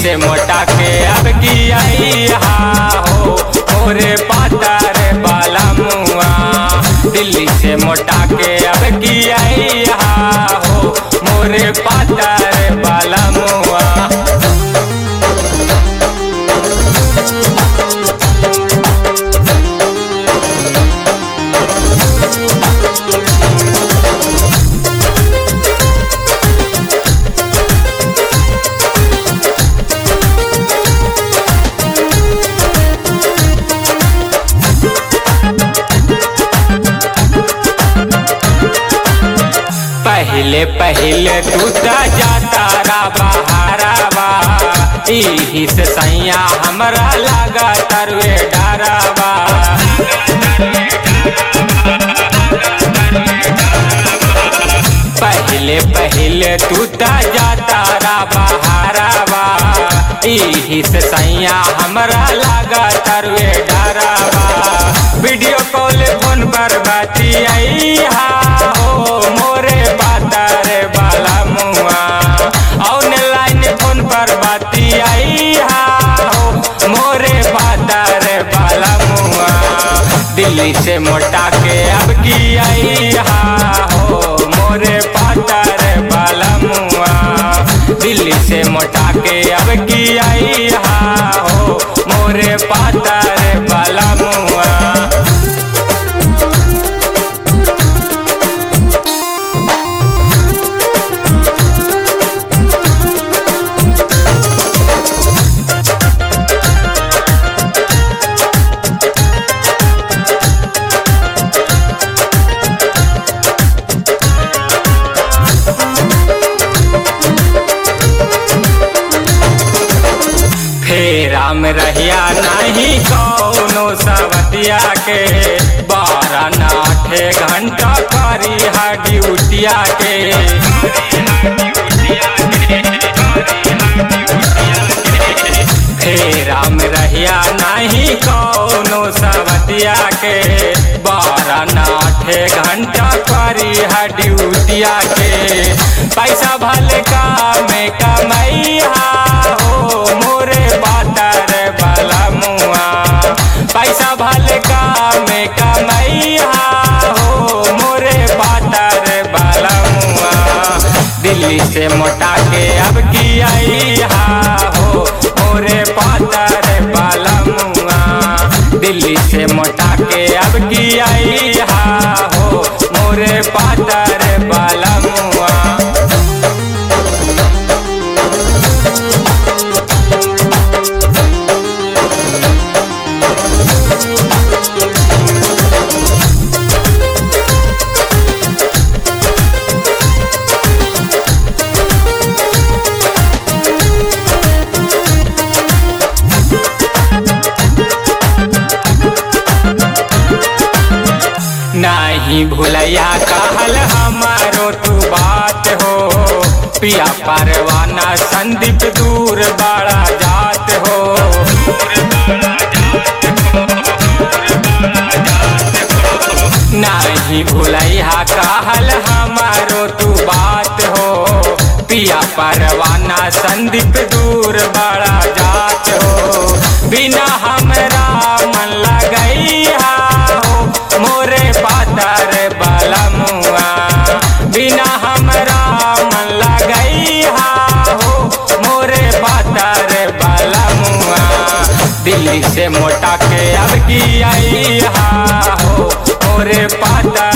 से मोटा के अब की आई हा हो मोरे पातर बाला मुआ दिल्ली से मोटा के अब की आई हा हो मोरे पातर बाला मुआ पहले पहले टूटा जाता रा बहारावा इही से सैया हमरा लगा तरवे डरावा पहले पहले टूटा जाता रा बहारावा इही से सैया हमरा लगा तरवे डरावा वीडियो कॉल फोन पर बाती आई हा हो मोरे पातर बाला मुआ ऑनलाइन फोन पर बाती आई हा हो मोरे पातर बाला मुआ दिल्ली से मोटा के अब की आई हा हो मोरे पातर बाला मुआ दिल्ली से मोटा के अब की आई हा हो मोरे पातर बाला मुआ फेरा में रहिया नहीं कौनो सवतिया के बारह नाठे घंटा करी है ड्यूटिया के फेरा में रहिया नहीं कौनो सवतिया के बारह नाठे घंटा करी है ड्यूटिया के पैसा भले का में कमैया हो मोरे पातर बाला मुआ पैसा भले का में कमैया हो मोरे पातर बाला मुआ दिल्ली से मोटा के अब की आई हा हो मोरे पातर बाला मुआ दिल्ली से मोटा के अब की आई हा हो मोरे पातर बाला मुआ नहीं भूलैया कहल हमारो तू बात हो पिया परवाना संदीप दूर बड़ा जात हो नहीं भूलैया कहल हमारो तू बात हो पिया परवाना संदीप दूर बड़ा जात हो बिना हमरा मन लगैया हो मोरे पातर बाला मुआ बिना हमरा मन लगैया हो मोरे पातर बाला मुआ दिल्ली से मोटा के अब की आई हा हो मोरे पातर